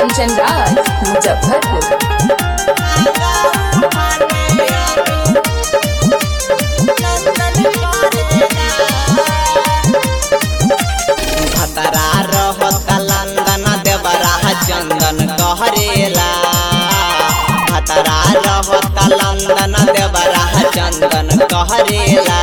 कंचन राज मुजफ्फरपुर खतरा रहत लंदन देवरा चंदन कहरेला खतरा रहत लंदन देवरा चंदन कहरेला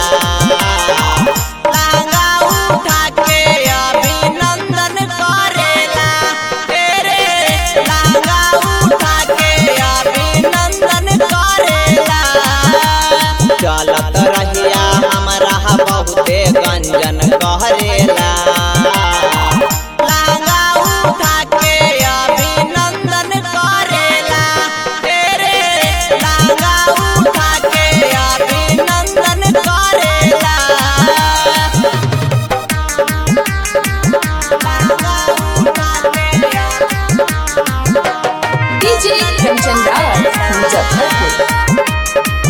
लांगा उठा के अभिनंदन करेला तेरे लांगा उठा के अभिनंदन करेला चलत रहिया हमरा बहुते गंजन कहरेला लांगा उठा के अभिनंदन करेला तेरे लांगा उठा के अभिनंदन करेला लांगा उठा के डीजे कंचन राज मुजफ्फरपुर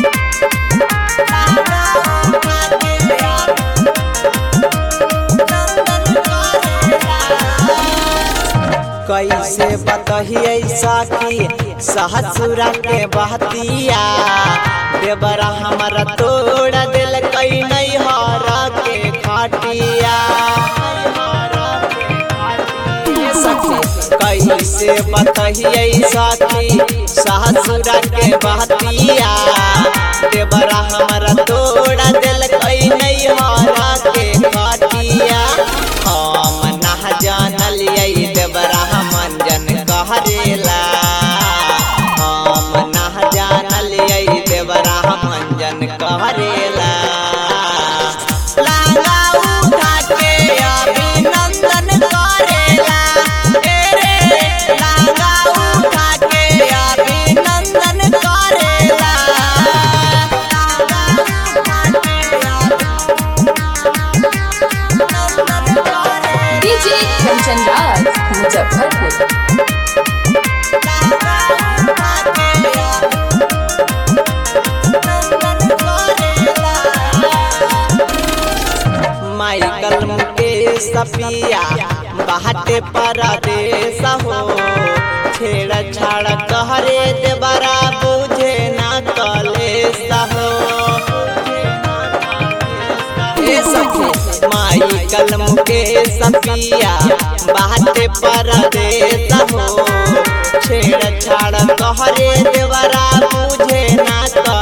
कैसे बतहिए सखी सहसुरा के बहतिया देवरा हमारा तोड़ दिल कई नहीं हरा के खटिया सखी कैसे बतहिए सखी सहसुरा के बहतिया देवरा हमारा तोड़ दिल कई नहीं हरा के खटिया हम ना जानलिए देवरा मंजन कहरेला हम ना जानलिए देवरा मंजन कहरेला लांगा उठा के अभिनंदन करेला तेरे लांगा उठा के अभिनंदन करेला लांगा उठा के अभिनंदन करेला डीजे कंचन राज मुजफ्फरपुर माइकल मुकेश सपिया बाहटे परदेश हो छेड़ छाड़ कहरे देवरा बुझे ना कलेश हो ए सखी माइकल मुकेश सपिया बाहटे परदेश हो छेड़ छाड़ कहरे देवरा बुझे ना कलेश